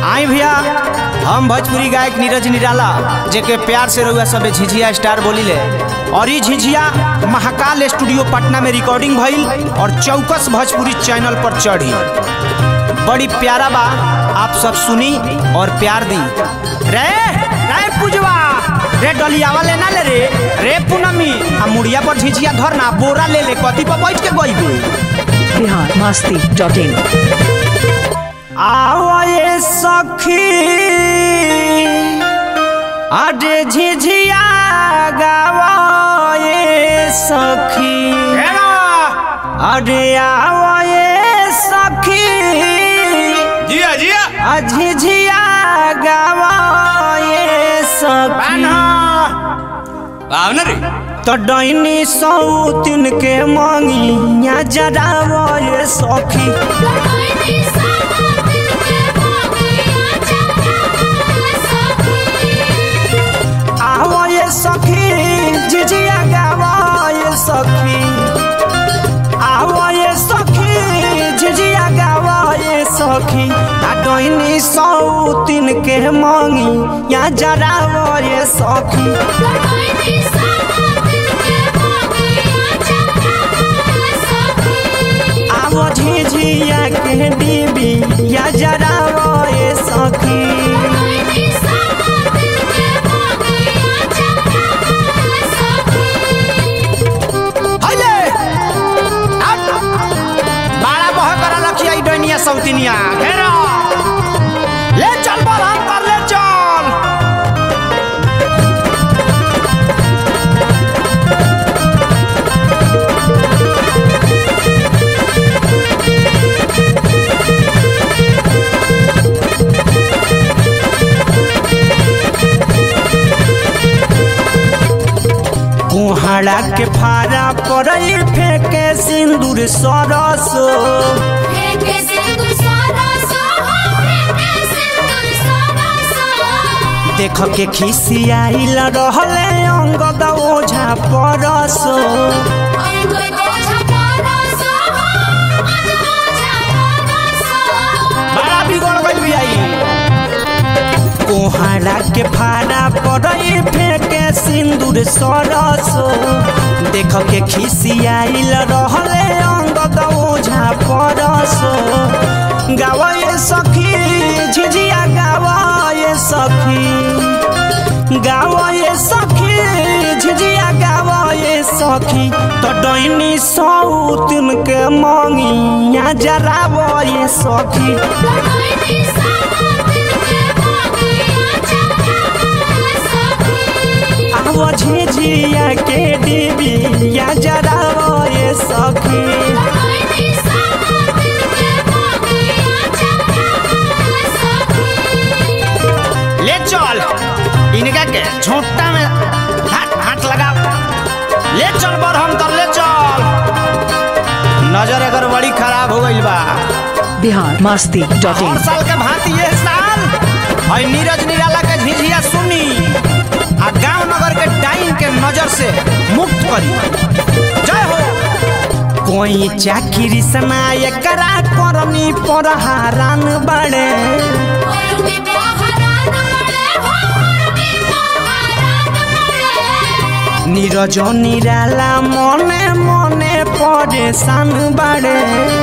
आई भैया हम भोजपुरी गायक नीरज निराला जेके प्यार से रहुआ सबे झिझिया स्टार बोली ले और ये झिझिया महाकाल स्टूडियो पटना में रिकॉर्डिंग भइल और चौकस भोजपुरी चैनल पर चढ़ी बड़ी प्यारा बा आप सब सुनी और प्यार दी रे रे पुजवा रे डलियावा लेना ले रे रे पूनमी आ मुड़िया पर झिझिया धरना बोरा ले ले कथी पर बैठ के गइबे बिहार मस्ती डॉट इन आवे सखी अरे झिझिया गावे सखी अरे आवे सखी जिया जिया झिझिया गावे सखी आव ना रे तो डैनी सौतिन के मंगिया जरावे सखी आवो ये सखी झिझिया गावो ये सखी आवो ये सखी झिझिया गावो ये सखी आ डोइनी सौतिन के मंगी या जरावो ये सखी आवो झिझिया के डीबी या जरावो ये सखी हाइले हट बाड़ा बह करा लखिया डोनिया सौतिनिया घेरा ले चल बोल हम कर ले चल कुहाड़ा के फारा पड़ई फेंके सिंदूर सरसो देख के खिसियाइल रहले अंगद ओझा परसो बड़ा बिगड़ गइल बियाई कोहाड़ा के फाड़ा पड़ई फेंके सिंदूर सरसो देख के खिसियाइल रहले अंगद ओझा परसो गावे सखी झिझिया गावे सखी गावे सखी झिझिया गावे सखी तो डैनी सौतिन के मंगिया जरावे सखी आवो झिझिया के डिबी या जरावो ये सखी ले चल इनका के झोंटा में हाथ हाथ लगा ले चल बर हम कर ले चल नजर अगर बड़ी खराब हो गई बा बिहार मस्ती डॉट हर इन साल के भांति ये साल और नीरज निराला के झिझिया सुनी आ गांव नगर के डाइन के नजर से मुक्त करी जय हो कोई चाकरी सनाय करा करनी पर हारान बड़े नीरज निराला मने मने परेशान बड़े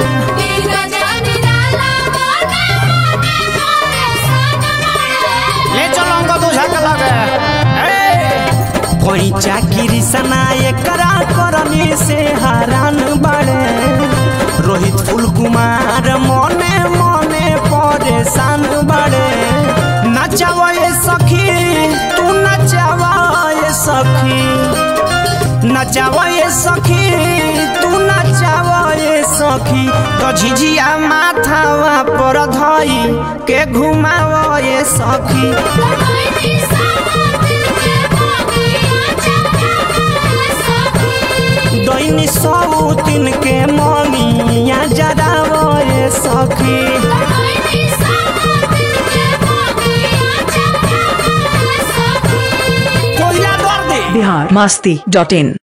ले चलो हमको दूझा के लगे ए! कोई चाकरी सनाए करा करनी से हरान बड़े रोहित फुल कुमार मने मने परेशान बड़े नचावा ये सखी तू नचावा ये सखी नचावा ये सखी तू नचावा ये सखी तो झिझिया माथावा पर धई के घुमावा ये सखी दैनी सौतिन के ममिया जरावो ये सखी कोयला दर दे बिहार मस्ती डॉट इन